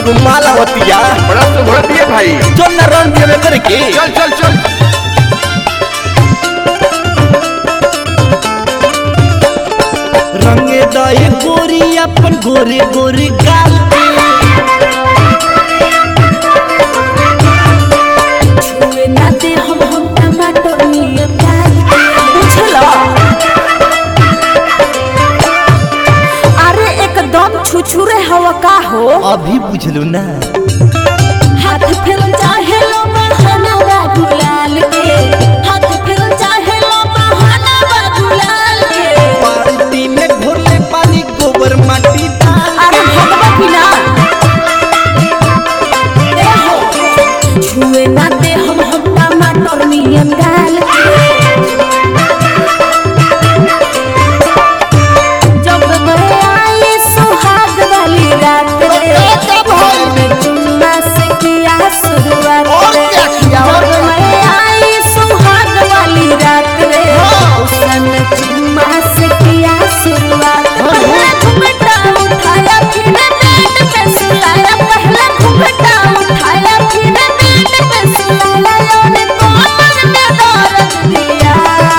एगो मालावतिया बड़ा सुभर दिए भाई जो न रन दिए करके चल चल चल रंगे दए गोरी अपन गोरे गोरे गाल पे छुए ना दे हम हम टमाटर नियन डाल के बुझला अरे एकदम छुछुरे हवा का हो अभी बुझलू ना हाथ फिर चाहे लो बहाना बा गुलाल के हाथ फिर चाहे लो बहाना बा गुलाल के बाल्टी में घोरले पानी गोबर माटी डाल अरे भगवा पिला ए हो छुए ना दे हम हम टमाटर नियन डाल के जब मैं आई सुहाग वाली रात रे मैं चुम्मा से किया शुरुआत रे जब मैं आई सुहाग वाली रात रे उसन चुम्मा से किया शुरुआत पहला घुंघटा उठाया फिर नेट पे सुलाया पहला घुंघटा उठाया फिर नेट पे सुलाया योने कमर में दर्द दिया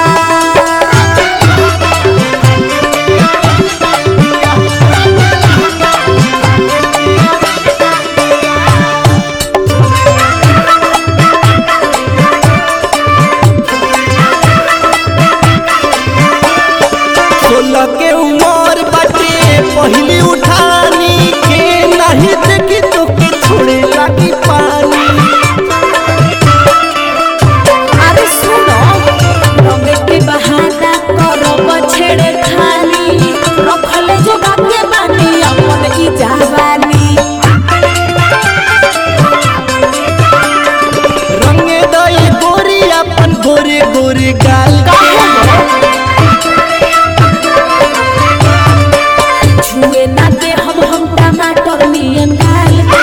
सोलह के उमर बाटे पहली उठानी के नहीं देखी तो के छोड़े लगी पानी अरे सुनो रंग के बहाना करब छेड़े खानी रखल जोगा के बानी अपन ई जवानी रंगे दए गोरी अपन गोरे गोरे गाल छुए ना दे हम हम टमाटर नियन डाल के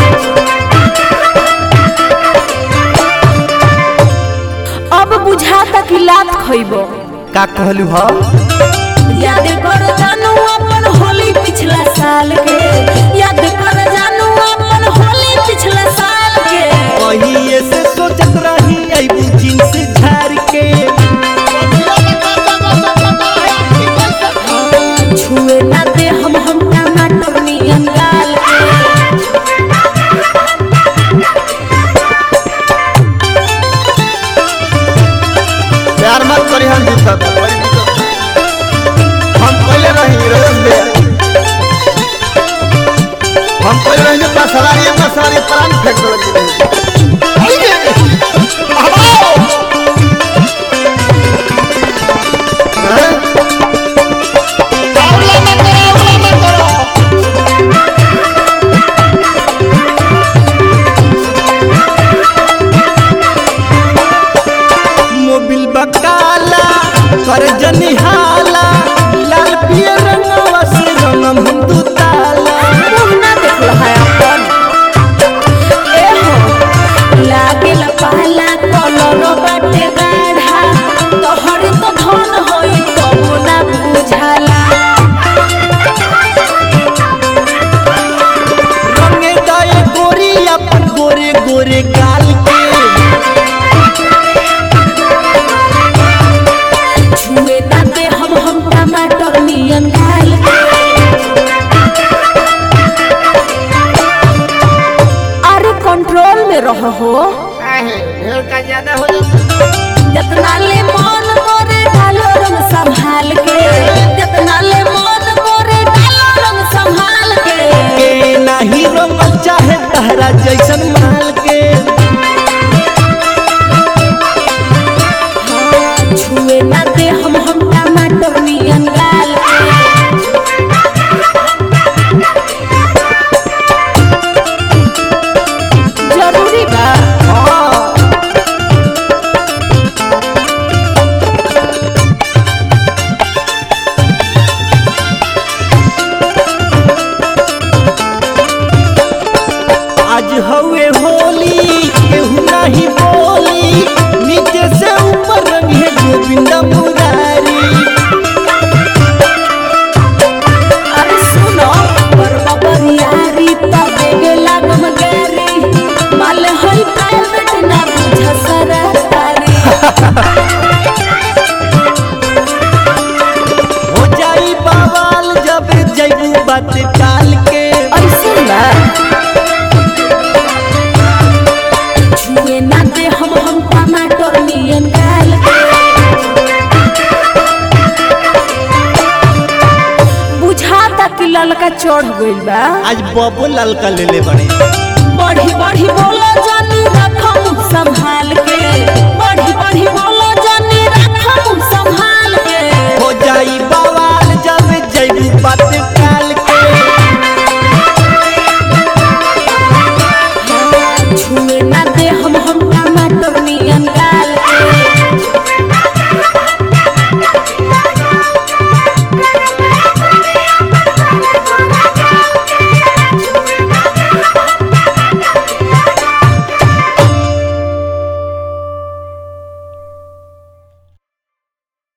अब बुझाता कि लात खइबो का कहलू ह याद कर जानू अपन होली पिछला साल के याद कर जानू अपन होली पिछला साल के कहिए से सोचत रही अबू जींस झार के छुए ना दे हम हम टमाटर नियन डाल के प्यार मत करी हम दिक्कत हम पहले रही रोज दे हम पहले रही पसरारी पसरारी प्राण फेंक दो लगी रही मोबिल बकाला कर जनिहाला लाल पियर रंगवा से रंगम हम दू ताला मुंह ना देखल है अपन ए हो लागेल पाला कलर बाटे गाढ़ा तोहर तो धन होई तो ना बुझाला रंगे दए गोरी अपन गोरे गोरे गाल के छुए ना दे हम हम टमाटर नियन डाल के अरे कंट्रोल में रह हो ढेर का ज्यादा हो जितना ले मन करे डालो रंग संभाल के जितना ले मन करे डालो रंग संभाल के के नाही रंगल चाहे तहरा जैसन माल के हाँ, छुए ना दे हम हम टमाटर नियन डाल के जरूरी बा हाँ ललका चढ़ गइल बा आज बबो ललका ले ले बड़े बढ़ी बढ़ी बोला जानी रखम संभाल के बढ़ी बढ़ी बोला